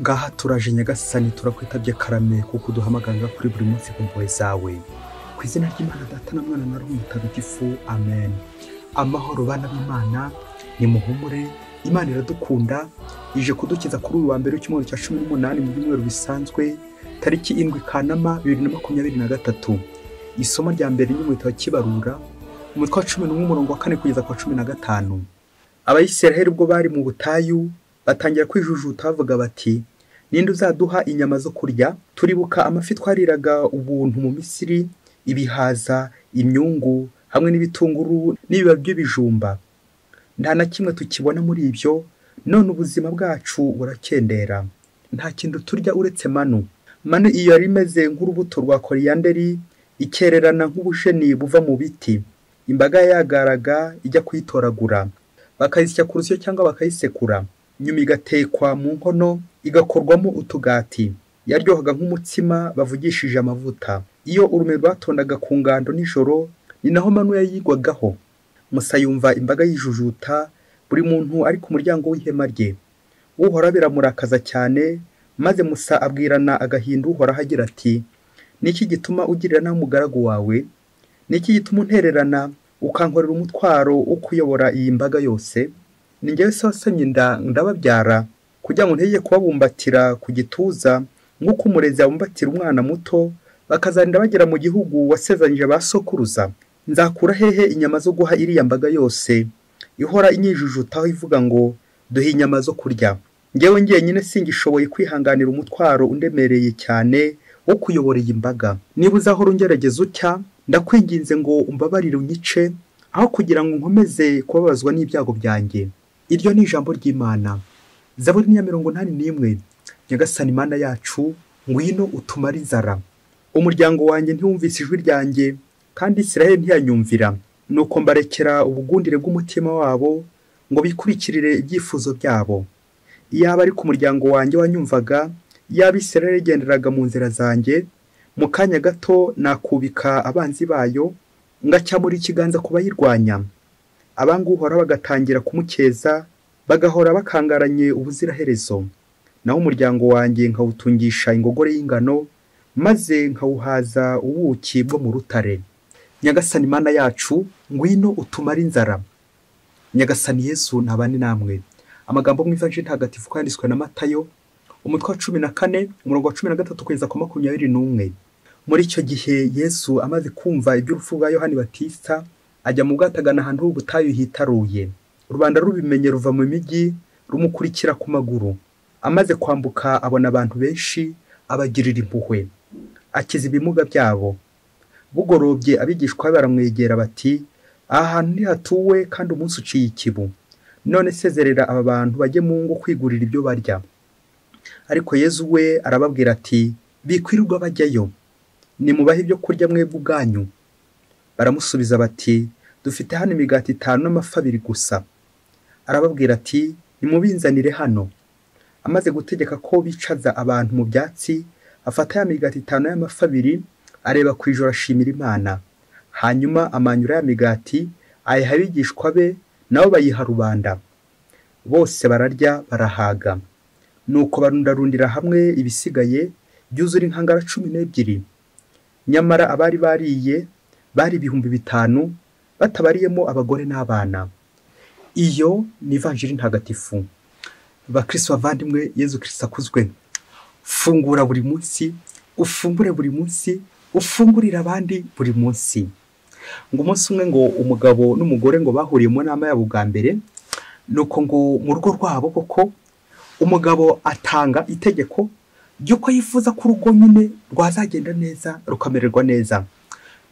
ngaha turaje nyagasani turakwitabye karame kuko uduhamagarira kuri buri munsi ku mpuhwe zawe ku izina ry'imana data na mwana na roho mutagatifu ifu amen amahoro bana b'imana ni muhumure imana iradukunda ije kudukiza kuri uyu wa mbere w'icyumweru cya cumi n'umunani mu byumweru bisanzwe tariki indwi kanama bibiri na makumyabiri na gatatu isomo rya mbere ry'umwita wa kibarura umutwe wa cumi n'umwe umurongo wa kane kugeza ku wa cumi na gatanu abayisiraheli ubwo bari mu butayu batangira kwijujuta bavuga bati ninde uzaduha inyama zo kurya turibuka amafi twariraga ubuntu mu misiri ibihaza imyungu hamwe n'ibitunguru n'ibiba by'ibijumba nta na kimwe tukibona muri ibyo none ubuzima bwacu burakendera nta kintu turya uretse manu manu iyo yari imeze nk'urubuto rwa koriyanderi ikererana nk'ubusheni buva mu biti imbaga yagaraga ijya kuyitoragura bakayisya ku rusyo cyangwa bakayisekura nyuma igatekwa mu nkono igakorwamo utugati yaryohaga nk'umutsima bavugishije amavuta iyo urume rwatondaga ku ngando nijoro ni naho manu yayigwagaho musa yumva imbaga yijujuta buri muntu ari ku muryango w'ihema rye uhora biramurakaza cyane maze musa abwirana agahinda uhoraho agira ati niki gituma ugirira nabi umugaragu wawe niki gituma untererana ukankorera umutwaro wo kuyobora iyi mbaga yose ni njyewe se wasamye inda ndababyara kugira ngo ntege kubabumbatira ku gituza nk'uko umurezi abumbatira umwana muto bakazarinda bagera mu gihugu wasezanyije ba sokuruza nzakura hehe inyama zo guha iriya mbaga yose ihora inyijujutaho ivuga ngo duhe inyama zo kurya ngewe njyenyine singishoboye kwihanganira umutwaro undemereye cyane wo kuyobora iyi mbaga niba uzahora ungerageza utya ndakwinginze ngo umbabarire unyice aho kugira ngo nkomeze kubabazwa n'ibyago byanjye iryo ni ijambo ry'imana zaburi niya mirongo inani n'imwe nyagasani imana yacu ngwino utumare inzara umuryango wanjye ntiwumvise ijwi ryanjye kandi israel ntiyanyumvira nuko mbarekera ubugundire bw'umutima wabo ngo bikurikirire ibyifuzo byabo iyaba ariko umuryango wanjye wanyumvaga iyaba israel yagenderaga mu nzira zanjye mu kanya gato nakubika abanzi bayo ngacyamura ikiganza ku bayirwanya abanguhora bagatangira kumukeza bagahora bakangaranye ubuziraherezo naho umuryango wanjye nkawutungisha ingogore y'ingano maze nkawuhaza ubuki bwo mu rutare nyagasani imana yacu ngwino utumare inzara nyagasani yesu ntabane namwe amagambo mu ivanjiri ntagatifu yanditswe na matayo umutwe wa cumi na kane umurongo wa cumi na gatatu kugeza ku makumyabiri n'umwe muri icyo gihe yesu amaze kumva iby'urupfu rwa yohani batista ajya mu bwato agana ahantu h'ubutayu hitaruye rubanda rubimenye ruva mu migi rumukurikira ku maguru amaze kwambuka abona abantu benshi abagirira impuhwe akiza ibimuga byabo bugorobye abigishwa be baramwegera bati aha hantu ntihatuwe kandi umunsi uciye ikibu none sezerera aba bantu bajye mu ngo kwigurira ibyo barya ariko yezu we arababwira ati bikwirirwa bajyayo nimubahe ibyo kurya mwebwe ubwanyu baramusubiza bati dufite hano imigati itanu n'amafi abiri gusa arababwira ati nimubinzanire hano amaze gutegeka ko bicaza abantu mu byatsi afata ya migati itanu y'amafi abiri areba ku ijoro ashimira imana hanyuma amanyura ya migati ayiha abigishwa be nabo bayiha rubanda bose bararya barahaga nuko barundarundira hamwe ibisigaye byuzura inkangara cumi n'ebyiri nyamara abari bariye bari ibihumbi bitanu batabariyemo abagore n'abana iyo ni ivanjiri ntagatifu bakirisi bavandimwe yezu kirisi akuzwe fungura buri munsi ufungure buri munsi ufungurira abandi buri munsi ngo umunsi umwe ngo umugabo n'umugore ngo bahuriye mu nama yabo bwa mbere ni uko ngo mu rugo rwabo koko umugabo atanga itegeko ry'uko yifuza ko urugo nyine rwazagenda neza rukamererwa neza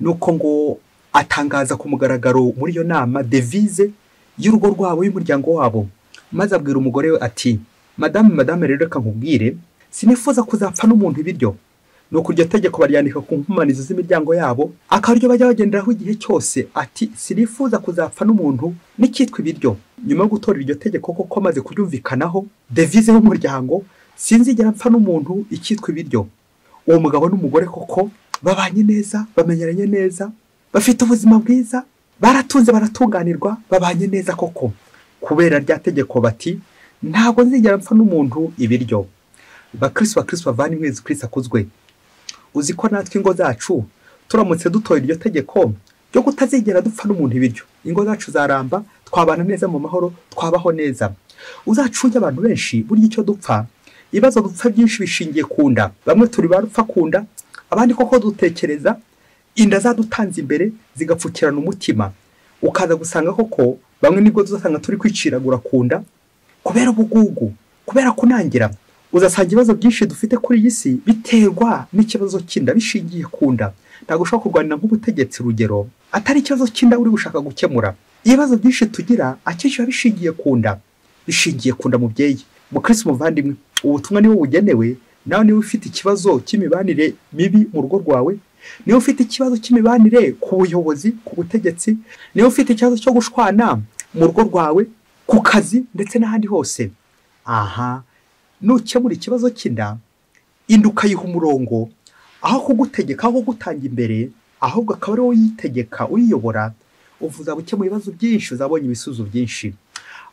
ni uko ngo atangaza ku mugaragaro muri iyo nama devize y'urugo rwabo y'umuryango wabo maze abwira umugore we ati madame madame rero reka nkubwire sinifuza kuzapfa n'umuntu ibiryo ni ukurya tegeko baryandika ku nkomanizo z'imiryango yabo akaryo bajya bagenderaho igihe cyose ati sirifuza kuzapfa n'umuntu n'icyitwa ibiryo nyuma yo gutora iryo tegeko koko maze kuryumvikanaho devize y'umuryango sinzigera mpfa n'umuntu icyitwa ibiryo uwo mugabo n'umugore koko babanye neza bamenyeranye neza bafite ubuzima bwiza baratunze baratunganirwa babanye neza koko kubera rya tegeko bati ntabwo nzigera mpfa n'umuntu ibiryo bakirisi bakirisi bavana imwezi kirisi akozwe uzi ko natwe ingo zacu turamutse dutoye iryo tegeko ryo kutazigera dupfa n'umuntu ibiryo ingo zacu zaramba twabana neza mu mahoro twabaho neza uzacunge abantu benshi burya icyo dupfa ibibazo dupfa byinshi bishingiye ku nda bamwe turi ba rupfa ku nda abandi koko dutekereza inda zadutanze imbere zigapfukirana umutima ukaza gusanga koko bamwe nibwo tuzasanga turi kwiciragura ku nda kubera ubugugu kubera kunangira uzasanga ibibazo byinshi dufite kuri iyi si biterwa n'ikibazo cy'inda bishingiye ku nda ntabwo ushobora kurwanira nk'ubutegetsi urugero atari ikibazo cy'inda uri gushaka gukemura ibibazo byinshi tugira akenshi biba bishingiye ku nda bishingiye ku nda mubyeyi mukirisi umuvandimwe ubutumwa niwe bugenewe nawe niba ufite ikibazo cy'imibanire mibi mu rugo rwawe niba ufite ikibazo cy'imibanire ku buyobozi ku butegetsi niba ufite ikibazo cyo gushwana mu rugo rwawe ku kazi ndetse n'ahandi hose aha nukemura ikibazo cy'inda inda ukayiha umurongo aho kugutegeka aho kugutanga imbere ahubwo akaba ari wowe uyitegeka uyiyobora uvuze gukemura ibibazo byinshi uzabonye ibisubizo byinshi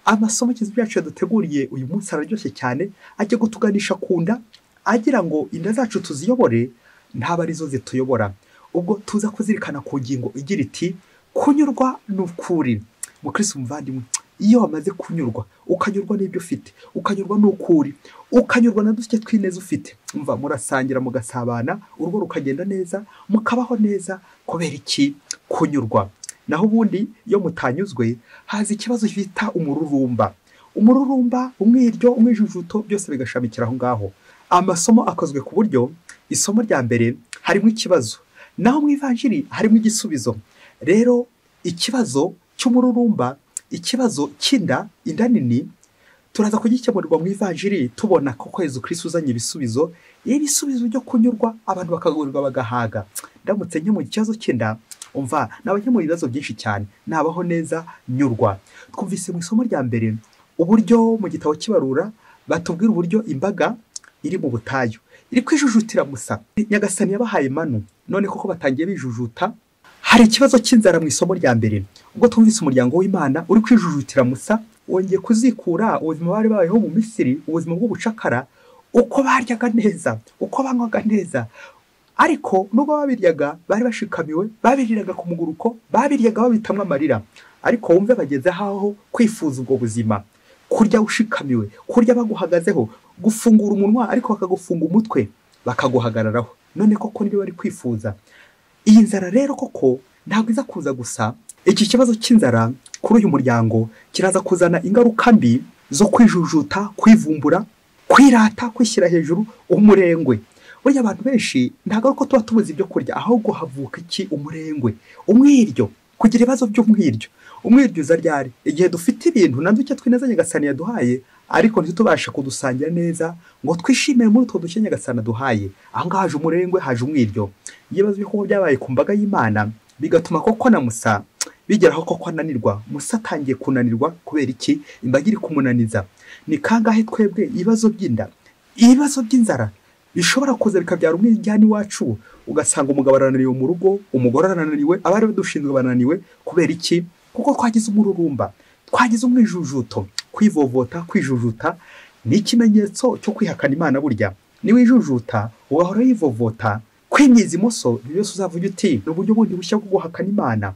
amasomo kizi byacu yaduteguriye uyu munsi araryoshye cyane ajya kutuganisha ku nda agira ngo inda zacu tuziyobore ntabwo arizo zituyobora ubwo tuza kuzirikana ku ngingo igira iti kunyurwa ni ukuri mukirisi umuvandimwe iyo wamaze kunyurwa ukanyurwa n'ibyo ufite ukanyurwa n'ukuri ukanyurwa na duke tw'ineza ufite mva murasangira mugasabana urugo rukagenda neza mukabaho neza kubera iki kunyurwa naho ubundi iyo mutanyuzwe haza ikibazo bita umururumba umururumba umwiryo umwijujuto byose bigashamikira aho ngaho amasomo akozwe ku buryo isomo rya mbere harimo ikibazo naho mu ivanjiri harimo igisubizo rero ikibazo cy'umururumba ikibazo cy'inda inda nini turaza kugikemurirwa mu ivanjiri tubona ko yezu kirisi uzanye ibisubizo iyo ibisubizo byo kunyurwa abantu bakagurirwa bagahaga ndamutse mu kibazo cy'inda umva nabakemura ibibazo byinshi cyane nabaho neza nyurwa twumvise mu isomo rya mbere uburyo mu gitabo kibarura batubwira uburyo imbaga iri mu butayu iri kwijujutira gusa nyagasani yabahaye manu none koko batangiye bijujuta hari ikibazo cy'inzara mu isomo rya mbere ubwo twumvise umuryango w'imana uri kwijujutira musa wongeye kuzikura ubuzima bari babayeho mu misiri ubuzima bw'ubucakara uko baryaga neza uko banywaga neza ariko nubwo babiryaga bari bashikamiwe babiriraga ku muguruko babiryaga babitamwa amarira ariko wumve bageze aho kwifuza ubwo buzima kurya ushikamiwe kurya baguhagazeho gufungura umunwa ariko bakagufunga umutwe bakaguhagararaho none koko niyo bari kwifuza iyi nzara rero koko ntabwo iza kuza gusa iki kibazo cy'inzara kuri uyu muryango kiraza kuzana ingaruka mbi zo kwijujuta kwivumbura kwirata kwishyira hejuru umurengwe burya abantu benshi ntabwo ari uko tuba tubuze ibyo kurya ahubwo havuka iki umurengwe umwiryo kugira ibibazo by'umwiryo umwiryo uza ryari igihe dufite ibintu na duke twineza nyagasani yaduhaye ariko ntitubashe kudusangira neza ngo twishimire muri utwo duke nyagasani aduhaye aho ngaho haje umurengwe haje umwiryo ibibazo byo byabaye ku mbaga y'imana bigatuma koko na musa bigeraho koko ananirwa musa atangiye kunanirwa kubera iki imbaga iri kumunaniza ni kangahe twebwe ibibazo by'inda ibibazo by'inzara bishobora kuza bikabyara umwijyana iwacu ugasanga umugabo arananiwe mu rugo umugore arananiwe abari badushinzwe bananiwe kubera iki kuko twagize umururumba twagize umwijujuto kwivovota kwijujuta ni ikimenyetso cyo kwihakana imana burya niwijujuta ugahora yivovota kwimyiza imoso buri wese uzavuga uti ni uburyo bundi bushya bwo guhakana imana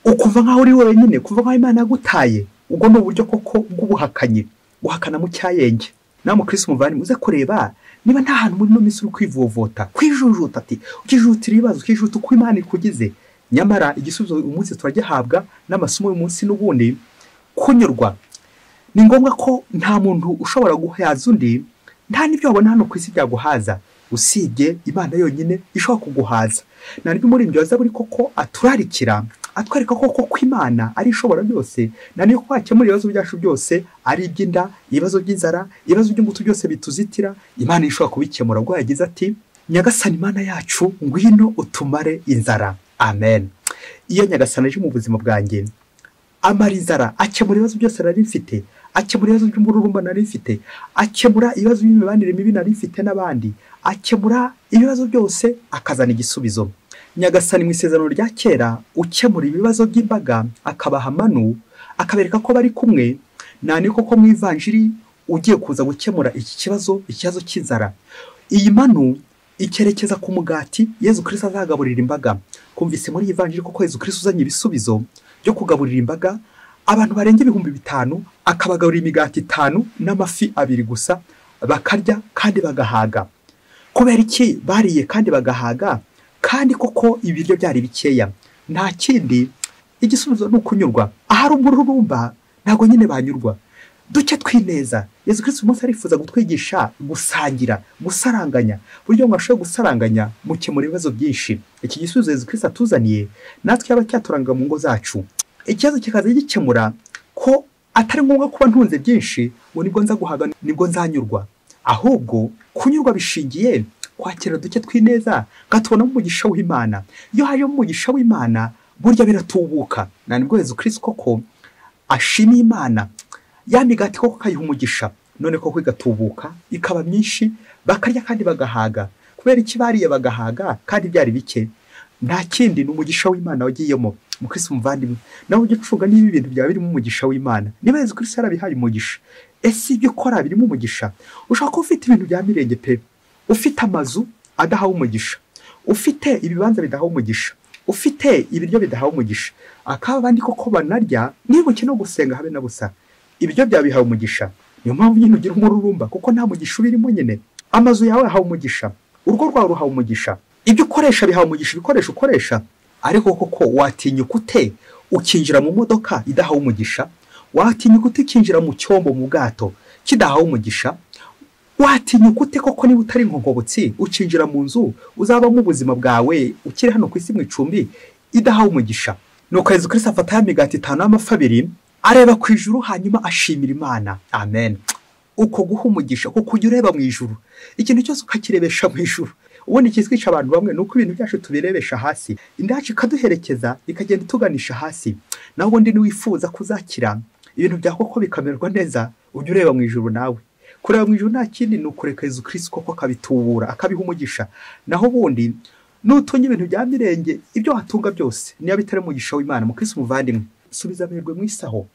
ukumva nk'aho uri wenyine kuva nk'aho imana yagutaye ubwo ni uburyo koko bw'ubuhakanyi guhakana mu cyayenge nawe mukirisi umuvandimwe uze kureba niba nta hantu muri ino minsi uri kwivovota kwijujuta ati ukijutira ibibazo ukijuta uko imana ikugize nyamara igisubizo uyu munsi turagihabwa n'amasomo y'uyu munsi n'ubundi kunyurwa ni ngombwa ko nta muntu ushobora guhaza undi nta n'ibyo wabona hano ku isi byaguhaza usibye imana yonyine ishobora kuguhaza nta n'ibyo umuririmbyi waza buri koko aturarikira atwereka koko ko imana ari ishobora byose nta n'iyo wakemura ibibazo byacu byose ari iby'inda ibibazo by'inzara ibibazo by'ingutu byose bituzitira imana ishobora kubikemura ubwo yagize ati nyagasani imana yacu ngwino utumare inzara amen iyo nyagasani aje mu buzima bwanjye amara inzara akemura ibibazo byose nari mfite akemura ibibazo by'umururumba nari mfite akemura ibibazo by'imibanire mibi nari mfite n'abandi akemura ibibazo byose akazana igisubizo nyagasani mu isezerano rya kera ukemura ibibazo by'imbaga akabaha amanu akabereka ko bari kumwe nta koko mu ivanjiri ugiye kuza gukemura iki kibazo ikibazo cy'inzara iyi manu ikerekeza ku mugati yezu kirisita azagaburira imbaga kumvise muri iyi vanjiri kuko yezu kirisita uzanye ibisubizo byo kugaburira imbaga abantu barenga ibihumbi bitanu akabagaburira imigati itanu n'amafi abiri gusa bakarya kandi bagahaga kubera iki bariye kandi bagahaga kandi koko ibiryo byari bikeya nta kindi igisubizo ni ukunyurwa ahari umururumba ntabwo nyine banyurwa duke twineza yezu kirisita umunsi arifuza gutwigisha gusangira gusaranganya uburyo mwashoboye gusaranganya mukemura ibibazo byinshi iki gisubizo yezu kirisita atuzaniye natwe yaba cyaturanga mu ngo zacu ikibazo kikaza gikemura ko atari ngombwa kuba ntunze byinshi ngo nibwo nza guhaga nibwo nzanyurwa ahubwo kunyurwa bishingiye kwakira duke twineza ngatubonamo umugisha w'imana iyo hajemo umugisha w'imana burya biratubuka na nibwo yezu kirisita koko ashima imana ya migati koko kayiha umugisha none koko igatubuka ikaba myinshi bakarya kandi bagahaga kubera iki bariye bagahaga kandi byari bike nta kindi ni umugisha w'imana wagiyemo mukirisi umuvandimwe nawe ujya ucunga niba ibintu byaba birimo umugisha w'imana niba yezu kirisi yarabihaye umugisha ese ibyo ukora birimo umugisha ushobora kuba ufite ibintu bya mirenge pe ufite amazu adahawe umugisha ufite ibibanza bidahawe umugisha ufite ibiryo bidahawe umugisha akaba abandi koko banarya nibuke no gusenga habe na busa ibiryo byawe bihawe umugisha niyo mpamvu nyine ugira umururumba kuko nta mugisha ubirimo nyine amazu yawe yahawe umugisha urugo rwawe ruhawe umugisha ibyo ukoresha bihawe umugisha ibikoresho ukoresha ariko koko watinyuka ute ukinjira mu modoka idahawe umugisha watinyuka ute ukinjira mu cyombo mu bwato kidahawe umugisha watinyuka ute koko niba utari inkongobotsi ukinjira mu nzu uzabamo ubuzima bwawe ukiri hano ku isi mu icumbi idahawe umugisha nuko yezu kirisi afata ya migati itanu y'amafi abiri areba ku ijuru hanyuma ashimira imana amen uko guha umugisha kuko ujya ureba mu ijuru ikintu cyose ukakirebesha mu ijuru ubundi ikizwica abantu bamwe ni uko ibintu byacu tubirebesha hasi indacu ikaduherekeza ikagenda ituganisha hasi nawe ubundi niwifuza kuzakira ibintu bya koko bikamererwa neza ujya ureba mu ijuru nawe kureba mu ijuru nta kindi ni ukureka yezu kirisi koko akabitubura akabiha umugisha naho ubundi nutunga ibintu bya mirenge ibyo watunga byose niyo bitari umugisha w'imana mukirisi umuvandimwe subiza amerwe mu isaho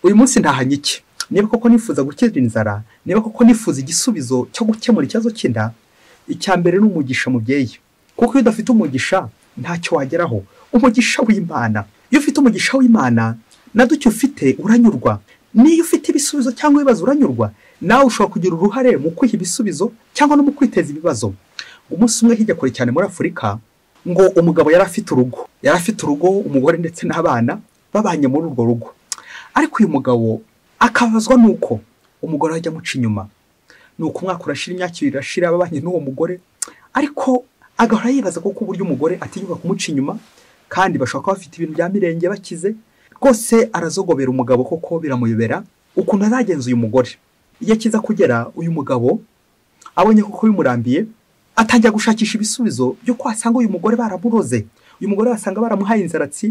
uyu munsi ntahanyike niba koko nifuza gukira inzara niba koko nifuza igisubizo cyo gukemura ikibazo cy'inda icya mbere ni umugisha mubyeyi kuko iyo udafite umugisha ntacyo wageraho umugisha w'imana iyo ufite umugisha w'imana na duke ufite uranyurwa niyo ufite ibisubizo cyangwa ibibazo uranyurwa nawe ushobora kugira uruhare mu kwiha ibisubizo cyangwa no mu kwiteza ibibazo umunsi umwe hirya kure cyane muri afurika ngo umugabo yari afite urugo yari afite urugo umugore ndetse n'abana babanye muri urwo rugo ariko uyu mugabo akabazwa n'uko umugore ajya amuca inyuma ni uko umwaka urashira imyaka ibiri irashira ababanye n'uwo mugore ariko agahora yibaza kuko uburyo umugore atinyuka kumuca inyuma kandi bashobora kuba bafite ibintu bya mirenge bakize rwose arazogobera umugabo koko biramuyobera ukuntu azagenza uyu mugore iyo akiza kugera uyu mugabo abonye kuko bimurambiye atangira gushakisha ibisubizo by'uko wasanga uyu mugore baramuroze uyu mugore wasanga baramuhaye inzaratsi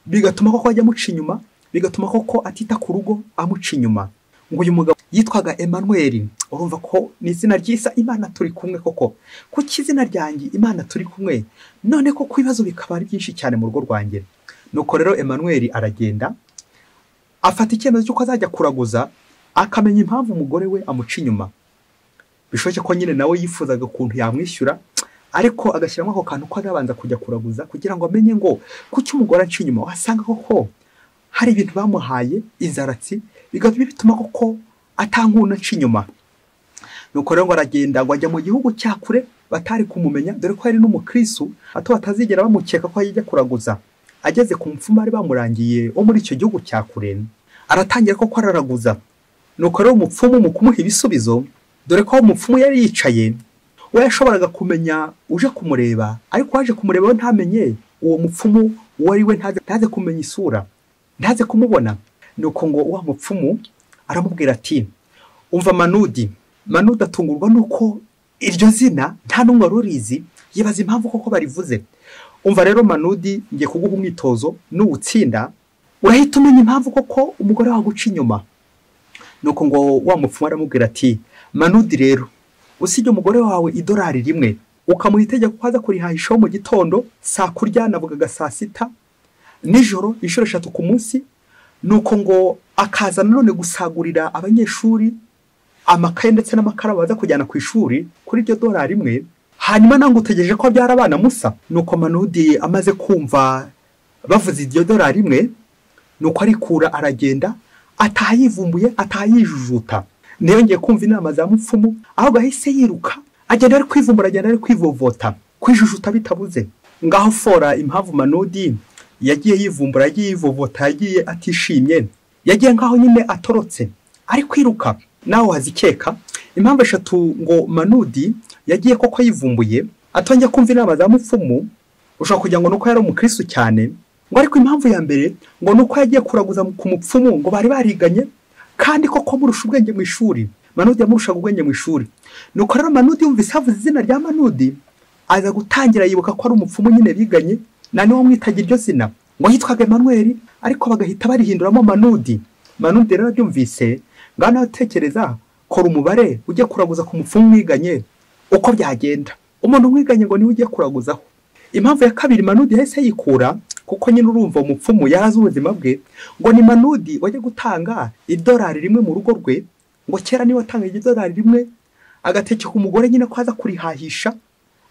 bigatuma koko ajya amuca inyuma bigatuma koko atita ku rugo amuca inyuma ngo uyu mugabo yitwaga Emmanuel urumva ko ni izina ryisa imana turi kumwe koko kuko izina ryanjye imana turi kumwe none koko ibibazo bikaba ari byinshi cyane mu rugo rwanjye nuko rero Emmanuel aragenda afata icyemezo cy'uko azajya kuraguza akamenya impamvu umugore we amuca inyuma bishoboke ko nyine nawe yifuzaga ukuntu yamwishyura ariko agashyiramo ako kantu ko arabanza kujya kuraguza kugira ngo amenye ngo kuki umugore aca inyuma wasanga koko hari ibintu bamuhaye inzaratsi bigatuma bituma koko atankuna nca inyuma nuko rero ngo aragenda ngo ajya mu gihugu cya kure batari kumumenya dore ko yari n'umukristu hato batazigera bamukeka ko yajya kuraguza ageze ku mfuma bari bamurangiye wo muri icyo gihugu cya kure aratangira koko araraguza nuko rero umupfumu mu kumuha ibisubizo dore ko umupfumu yari yicaye we yashoboraga kumenya uje kumureba ariko waje kumureba we ntamenye uwo mupfumu uwo ari we ntaze kumenya isura ntaze kumubona ni uko ngo wa mupfumu aramubwira ati umva manudi manudi atungurwa nuko iryo zina nta n'umwe wari urizi yibaza impamvu koko barivuze umva rero manudi ngiye kuguha umwitozo n'uwutsinda urahita umenya impamvu koko umugore wawe uca inyuma ni uko ngo wa mupfumu aramubwira ati manudi rero usibye umugore wawe idolari rimwe ukamuha itegeko ko aza kurihahishaho mu gitondo saa kurya navugaga saa sita nijoro inshuro eshatu ku munsi ni uko ngo akaza nanone gusagurira abanyeshuri amakaye ndetse n'amakara baza kujyana ku ishuri kuri iryo dorari imwe hanyuma ntabwo utegereje ko abyara abana musa nuko manudi amaze kumva bavuze iryo dorari imwe nuko arikura aragenda ataha yivumbuye ataha yijujuta ntiyongeye kumva inama za mupfumu ahubwo ahise yiruka agenda ari kwivumbura agenda ari kwivovota kwijujuta bitabuze ngaho fora impamvu manudi yagiye yivumbura yagiye yivovota yagiye atishimye yagiye ngaho nyine atorotse ari kwiruka nawe wazikeka impamvu eshatu ngo manudi yagiye koko yivumbuye atongeye kumva inama za mupfumu ushobora kugira ngo ni uko yari umukirisitu cyane ngo ariko impamvu ya mbere ngo ni uko yagiye kuraguza ku mupfumu ngo bari bariganye kandi koko murusha ubwenge mu ishuri manudi yamurushaga ubwenge mu ishuri nuko rero manudi yumvise havuze izina rya manudi aza gutangira yibuka ko ari umupfumu nyine biganye na niwo mwitaga iryo zina ngo yitwaga emmanuel ariko bagahita barihinduramo manudi manudi rero abyumvise ngaho nawe utekereza kora umubare ujye kuraguza ku mupfumu mwiganye uko byagenda umuntu umwiganye ngo niwe ugiye kuraguzaho impamvu ya kabiri manudi yahise yikura kuko nyine urumva umupfumu yarazi ubuzima bwe ngo ni manudi wajya gutanga idolari rimwe mu rugo rwe ngo kera niba atanga idolari rimwe agatekeka umugore nyine ko aza kurihahisha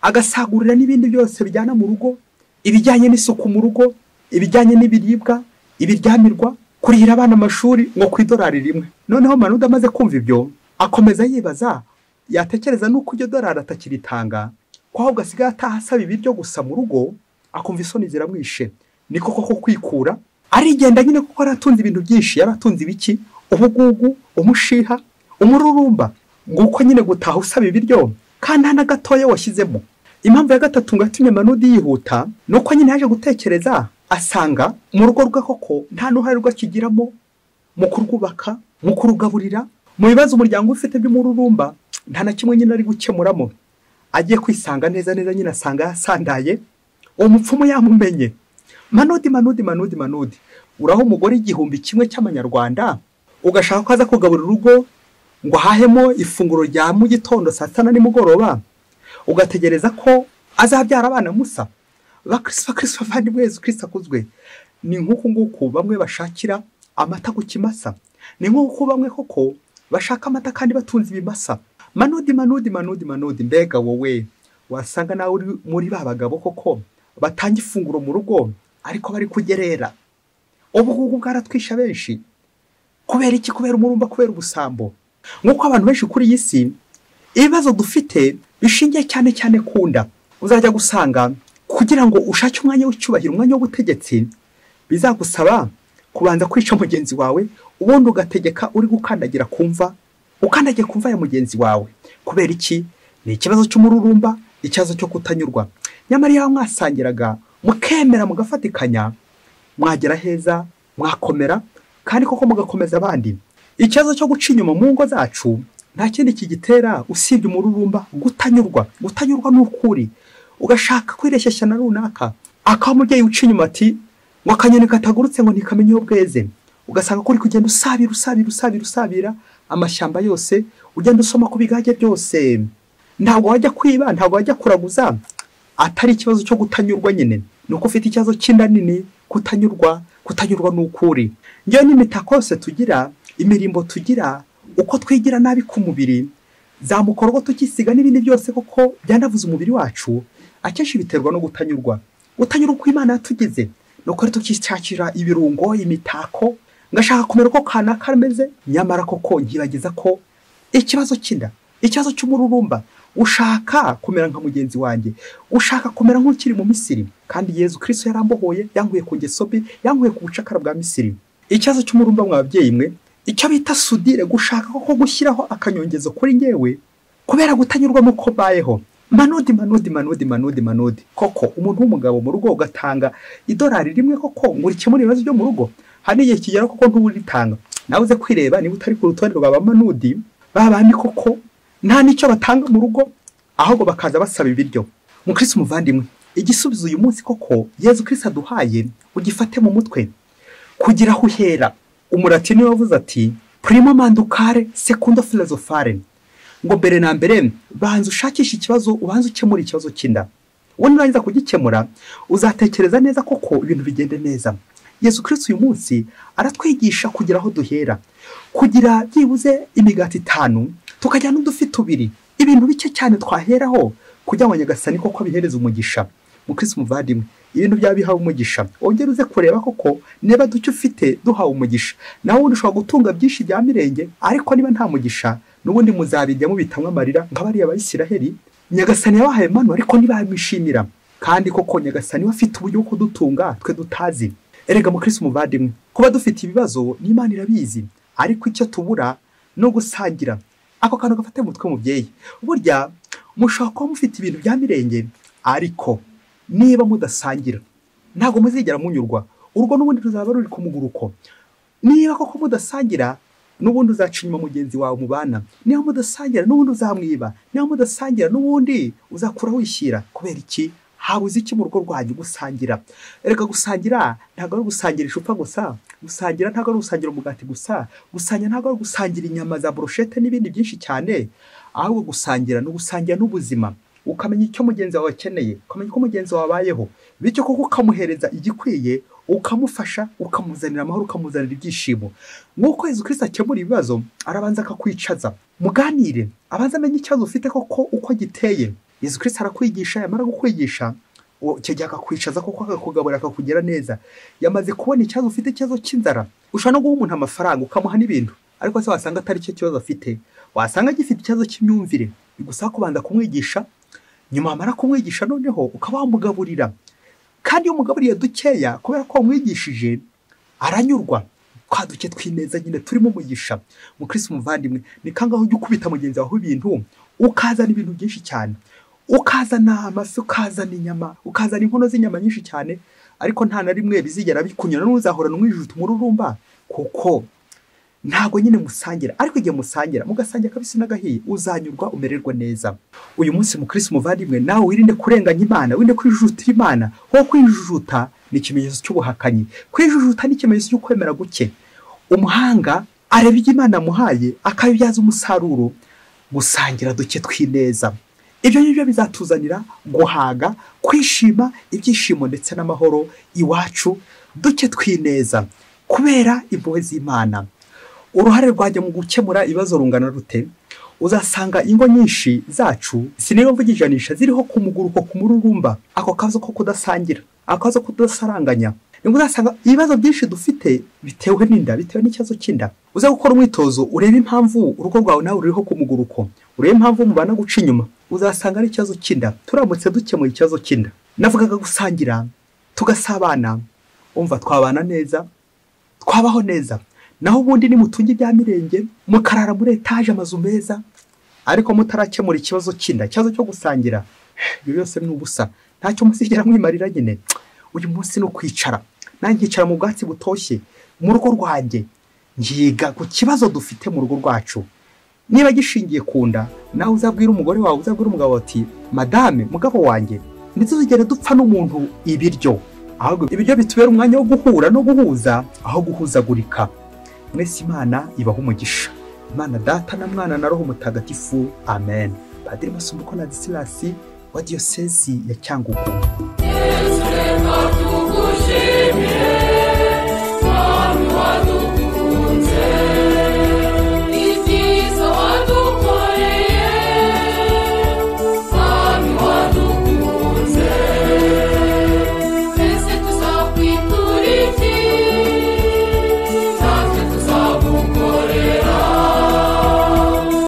agasagurira n'ibindi byose bijyana mu rugo ibijyanye n'isuku mu rugo ibijyanye n'ibiribwa ibiryamirwa kurihira abana amashuri ngo ku idolari rimwe noneho manudi amaze kumva ibyo akomeza yibaza yatekereza n'uko iryo dolari atakiritanga ko ahubwo asigaye ataha asaba ibiryo gusa mu rugo akumva isoni ziramwishe ni koko ko kwikura arigenda nyine kuko yari atunze ibintu byinshi yari atunze ibiki ubugugu umushiha umururumba ngo uko nyine gutaha usaba ibiryo kandi nta na gatoya washyizemo impamvu ya gatatu ngo yatumye manudi yihuta ni uko nyine yaje gutekereza asanga mu rugo rwe koko nta n'uruhare rwakigiramo mu kurwubaka mu kurugaburira mu bibazo umuryango ufite by'umururumba nta na kimwe nyine ari gukemuramo agiye kwisanga neza neza nyine asanga yasandaye uwo mupfumu yamumenye manudi manudi manudi manudi uraho umugore igihumbi kimwe cy'amanyarwanda ugashaka ko aza kugabura urugo ngo ahahemo ifunguro rya mu gitondo saa sita na nimugoroba ugategereza ko azabyara abana musa bakirisifa kirisifa abavandimwe yezu kirisifa akuzwe ni nk'uku nguku bamwe bashakira amata ku kimasa ni nk'uku bamwe koko bashaka amata kandi batunze ibimasa manudi manudi manudi manudi mbega wowe wasanga nawe uri muri ba bagabo koko batanga ifunguro mu rugo ariko bari kugerera ubu ngubu bwaratwisha benshi kubera iki kubera umurumba kubera ubusambo nk'uko abantu benshi kuri iyi si ibibazo dufite bishingiye cyane cyane ku nda uzajya gusanga kugira ngo ushake umwanya w'icyubahiro umwanya w'ubutegetsi bizagusaba kubanza kwica mugenzi wawe ubundi ugategeka uri gukandagira kumva ukandagiye ku mva ya mugenzi wawe kubera iki ni ikibazo cy'umururumba ikibazo cyo kutanyurwa nyamara iyo mwasangiraga mukemera mugafatikanya mwagera heza mwakomera kandi koko mugakomeza abandi ikibazo cyo guca inyuma mu ngo zacu nta kindi kigitera usibye umururumba gutanyurwa gutanyurwa n'ukuri ugashaka kwireshyeshya na runaka akaba umubyeyi uca inyuma ati ngo akanyoni katagurutse ngo ntikamenye iyo bweze ugasanga ko uri kugenda usabira usabira usabira usabira amashyamba yose ugenda usoma ku bigage byose ntabwo wajya kwiba ntabwo wajya kuraguza atari ikibazo cyo gutanyurwa nyine ni uko ufite ikibazo cy'inda nini kutanyurwa kutanyurwa n'ukuri ngewe n'imitako yose tugira imirimbo tugira uko twigira nabi ku mubiri za mukorogo tukisiga n'ibindi byose koko byanavuze umubiri wacu akenshi biterwa no gutanyurwa gutanyura uko imana yatugize ni uko tukishakira ibirungo imitako ngashaka kumera uko kanaka ameze nyamara koko nkibagiza ko ikibazo cy'inda ikibazo cy'umururumba ushaka kumera nka mugenzi wanjye ushaka kumera nk'ukiri mu misiri kandi yezu kirisito yarambohoye yankuye ku ngeso mbi yankuye ku bucakara bwa misiri ikibazo cy'umururumba mu babyeyi mwe icyo bita sudire gushaka koko gushyiraho akanyongezo kuri ngewe kubera gutanyurwa n'uko mbayeho manudi manudi manudi manudi manudi koko umuntu w'umugabo mu rugo ugatanga idolari rimwe koko ngo urikemure ibibazo byo mu rugo hari igihe kigera koko ntuburitanga nawe uze kwireba niba utari ku rutonde rwa ba manudi babandi koko nta n'icyo batanga mu rugo ahubwo bakaza basaba ibiryo mukirisi umuvandimwe igisubizo uyu munsi koko yezu kirisi aduhaye ugifate mu mutwe kugira aho uhera umurati niwe wavuze ati primo mandukare sekundo filozofare ngo mbere na mbere banza ushakishe ikibazo ubanze ukemura ikibazo cy'inda ubundi urangiza kugikemura uzatekereza neza koko ibintu bigende neza yezu kirisi uyu munsi aratwigisha kugira aho duhera kugira byibuze imigati itanu tukajyana udufi tubiri ibintu bike cyane twaheraho kugira ngo nyagasani koko abihereze umugisha mukirisi umuvandimwe ibintu byaba bihawe umugisha wongere uze kureba koko niba duke ufite duhawe umugisha nawe ubundi ushobora gutunga byinshi bya mirenge ariko niba nta mugisha n'ubundi muzabijyamo bitamwe amarira nka bariya bayisiraheri nyagasani yabahaye manu ariko ntibamwishimira kandi koko nyagasani we afite uburyo bwo kudutunga twe dutazi erega mukirisi umuvandimwe kuba dufite ibibazo n'imana irabizi ariko icyo tubura ni ugusangira ako kantu gafate mu mutwe mubyeyi burya mushobora kuba mufite ibintu bya mirenge ariko niba mudasangira ntabwo muzigera munyurwa urwo n'ubundi ruzaba ruri ku muguruko niba koko mudasangira n'ubundi uzaca inyuma mugenzi wawe mubana niba mudasangira n'ubundi uzamwiba niba mudasangira n'ubundi uzakura wishyira kubera iki habuze iki mu rugo rwanyu gusangira reka gusangira ntabwo ari gusangira icupa gusa gusangira ntabwo ari gusangira umugati gusa gusangira ntabwo ari gusangira inyama za burushete n'ibindi byinshi cyane ahubwo gusangira ni ugusangira n'ubuzima ukamenya icyo mugenzi wawe akeneye ukamenya uko mugenzi wawe abayeho bityo koko ukamuhereza igikwiye ukamufasha ukamuzanira amahoro ukamuzanira ibyishimo nk'uko Yezu kirisita akemura ibibazo arabanza akakwicaza muganire abanza amenye ikibazo ufite koko uko giteye Yezu kirisita arakwigisha yamara kukwigisha icyo gihe akakwicaza kuko akakugaburira akakugera neza yamaze kubona ikibazo ufite ikibazo cy'inzara ushobora no guha umuntu amafaranga ukamuha n'ibintu ariko se wasanga atari cyo kibazo afite wasanga agifite ikibazo cy'imyumvire bigusaba kubanza kumwigisha nyuma wamara kumwigisha noneho ukaba wamugaburira kandi iyo umugaburiye dukeya kubera ko wamwigishije aranyurwa twa duke tw'ineza nyine turimo umugisha mukirisi umuvandimwe ni kangaho ujya ukubita mugenzi wawe ibintu ukazana ibintu byinshi cyane ukazana amafi ukazana inyama ukazana inkono z'inyama nyinshi cyane ariko nta na rimwe bizigera bikunyura n'uzahorana umwijiji umururumba kuko ntabwo nyine musangira ariko igihe musangira mugasangira kabisi n'agahiye uzanyurwa umererwa neza uyu munsi mu kirisi umuvandimwe nawe wirinde kurenganya imana wirinde kwijujuta imana kuko kwijujuta ni ikimenyetso cy'ubuhakanyi kwijujuta ni ikimenyetso cy'ukwemera guke umuhanga areba ibyo imana amuhaye akabibyaza umusaruro gusangira duke tw'ineza ibyo ngibyo bizatuzanira guhaga kwishima ibyishimo ndetse n'amahoro iwacu duke tw'ineza kubera impuhwe z'imana uruhare rwajya mu gukemura ibibazo rungana rute uzasanga ingo nyinshi zacu sinireba mvuga ijanisha ziriho ku muguruko ku mururumba ako kazo ko kudasangira ako kazo ko kudasaranganya nibwo uzasanga ibibazo byinshi dufite bitewe n'inda bitewe n'ikibazo cy'inda uza gukora umwitozo urebe impamvu urugo rwawe nawe ruriho ku muguruko urebe impamvu mubana guca inyuma uzasanga ari ikibazo cy'inda turamutse dukemuye ikibazo cy'inda navugaga gusangira tugasabana umva twabana neza twabaho neza naho ubundi nimutunge ibya mirenge mukarara muri etaje amazu meza ariko mutarakemura ikibazo cy'inda ikibazo cyo gusangira ibyo byose ni ubusa ntacyo musigera mwimarira nyine uyu munsi ni ukwicara nanjye nkicara mu bwatsi butoshye mu rugo rwanjye ngiga ku kibazo dufite mu rugo rwacu niba gishingiye ku nda nawe uzabwire umugore wawe uzabwire umugabo ati madame mugabo wanjye ntituzigere dupfa n'umuntu ibiryo ahubwo ibiryo bitubera umwanya wo guhura no guhuza aho guhuzagurika mwese imana ibaho umugisha imana data na mwana na roho mutagatifu amen padiri masumbuko na disilasi wa diyosezi ya cyangugu